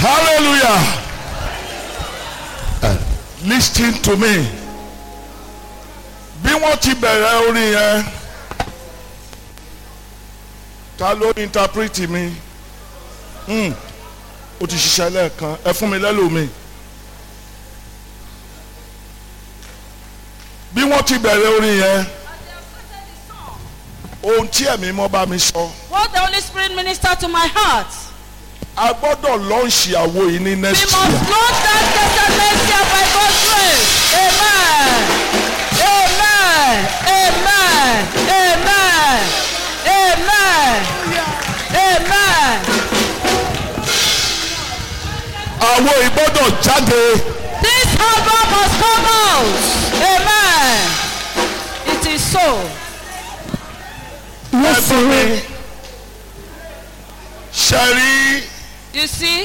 hallelujah uh, listen to me bí wọ́n ti bẹ̀rẹ̀ orin yẹn ta ló interpret mi hmm. o ti ṣiṣẹ́ lẹ́ẹ̀kan ẹ fún mi lẹ́lòmíì bí wọ́n ti bẹ̀rẹ̀ orin yẹn ohun tí ẹ̀mí mọ́ bá mi sọ What the Holy Spirit minister to my heart. a gbọ́dọ̀ lọ́ọ̀ṣì àwo yìí ní We next must year launch that station next year by God's grace. Amen. Amen. Amen. Amen. Amen. Amen. àwo yìí gbọ́dọ̀ jáde This album must come out. Amen. It is so. ẹ fún mi ṣe rí You see,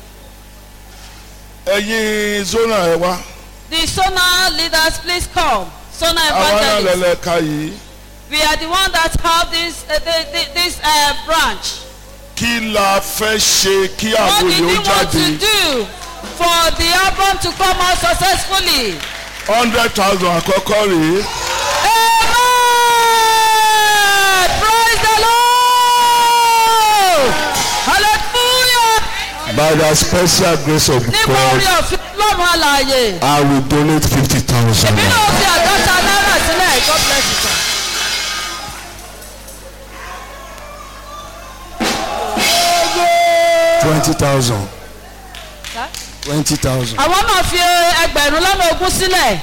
ẹ̀yin zona ẹ̀ wá the Sona leaders, please come. Sona àwọn náà evangelists. lẹ́lẹ́ka yìí We are the one that have this uh, the, the, this uh, branch. kí la fẹ́ ṣe kí What àwo did yìí we ó want to jáde do for the album to come out successfully? hundred thousand àkọ́kọ́ rèé Amen! Praise the Lord! Hallelujah! By the special grace of Nípa orí God, ọ̀fẹ́ lọ́rùn àlàyé. I will donate fifty thousand. Èmi náà fi àádọ́ta náírà sílẹ̀. God bless you sir. Twenty thousand. Sir? Twenty thousand. Àwọn náà fi ẹgbẹ̀rún lọ́nà ogún sílẹ̀.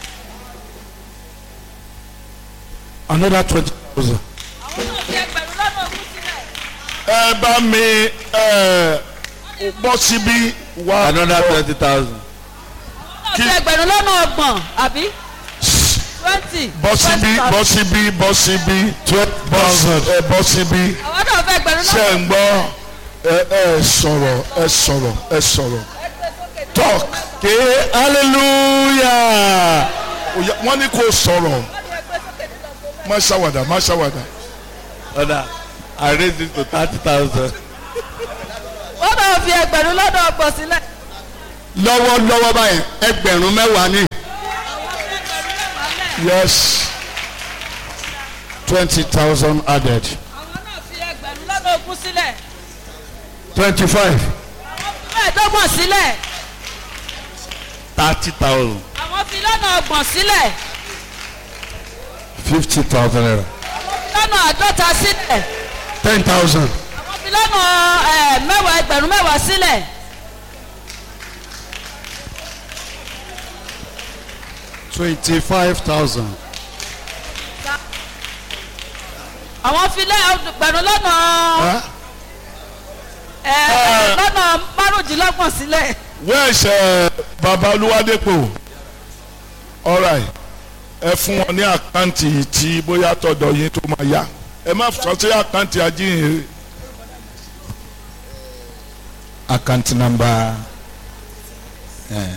Another twenty thousand. Àwọn náà fi ẹgbẹ̀rún lọ́nà ogún sílẹ̀. ẹ bá mi ẹ bọ́ síbí wá another twenty thousand. Àwọn náà fi ẹgbẹ̀rún lọ́nà ọgbọ̀n àbí twenty. bọ́ síbí bọ́ síbí bọ́ síbí Twelve bọ́ thousand. ẹ bọ́ síbí Àwọn náà fi ẹgbẹ̀rún ṣe lọ́nà ń gbọ́ ẹ ẹ sọ̀rọ̀ ẹ sọ̀rọ̀ ẹ sọ̀rọ̀ talk Ké hallelujah. Oya, wọ́n ní kó sọ̀rọ̀ má ṣàwàdà má ṣàwàdà Ọ̀dà I raise it to thirty thousand. Wọ́n náà fi ẹgbẹ̀rún lọ́nà ọgbọ̀n sílẹ̀. Lọ́wọ́lọ́wọ́ báyìí ẹgbẹ̀rún mẹ́wàá ní. yes Twenty thousand added. Àwọn náà fi ẹgbẹ̀rún lọ́nà ogún sílẹ̀. Twenty-five. Mẹ́ẹ̀ẹ́dọ́gbọ̀n sílẹ̀. thirty thousand. Àwọn fi lọ́nà ọgbọ̀n sílẹ̀. Fifty thousand naira. Lọ́nà àádọ́ta sílẹ̀. Ten thousand. Àwọn fi lọ́nà ẹ̀, mẹ́wàá ẹgbẹ̀rún mẹ́wàá sílẹ̀. Twenty-five thousand. Àwọn fi lẹ́ ẹgbẹ̀rún lọ́nà ẹ̀, lọ́nà márùndínlọ́gbọ̀n sílẹ̀. where's uh, baba olúwadépò alright ẹ fún wọn ní àkáǹtì tí bóyá tọ̀dọ̀ yín tó máa yá ẹ má sọ sí àkáǹtì ajíhìnrere account number uh,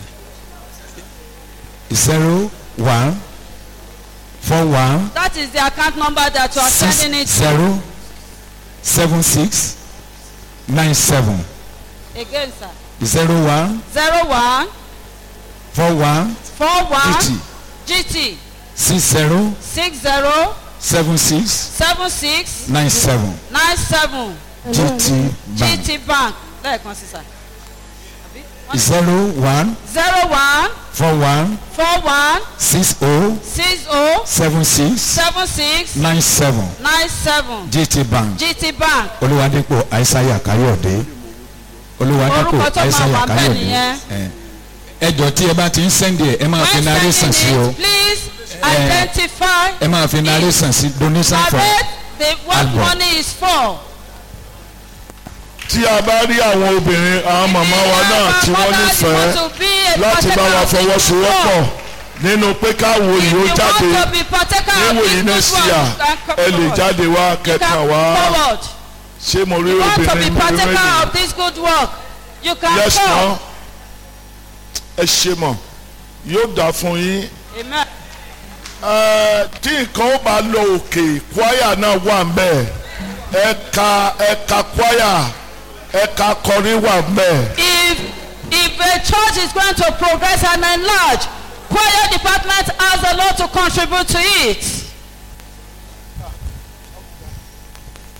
zero one four one That is the account number that you are six sending it to. zero seven six nine seven Again, sir. zero one Zero one four one four one GT GT six zero six zero seven six seven six nine seven nine seven GT bank GT bank lẹ́ẹ̀kan sí sà. zero one zero one four one four one six oh six oh seven six seven six nine seven nine seven GT bank GT bank olúwadépò àìsàyà káyọ̀dé olúwadépò Orúkọ tó máa àìsàyà wà bẹ́ẹ̀ káyọ̀dé nìyẹn. ẹ ẹ jọ tí ẹ bá ti ń sẹ́ndì ẹ ẹ máa fi when narration sí o sending it please identify ẹ máa fi narration sí donation for narrate the what album. money is for. tí a bá rí àwọn obìnrin àwọn màmá wa náà tí wọ́n nífẹ̀ẹ́ láti bá wa fọwọ́sowọ́pọ̀ nínú pé káwo yìí ó jáde níwò yìí náà sí à ẹ lè jáde wá kẹta wá forward. ṣé mo rí You want to be obìnrin mo rí partaker méjì of this good work. You can yes come. mọ ẹ ṣe mọ yóò dà fún yín Amen. Ẹ, tí nǹkan ó bá lọ òkè kwaya náà wà ń bẹ̀ ẹ̀ka ẹ̀ka kwaya ẹ̀ka kọrin wà ń bẹ̀ If if if a church is going to progress and enlarge, choir department asks the Lord to contribute to it.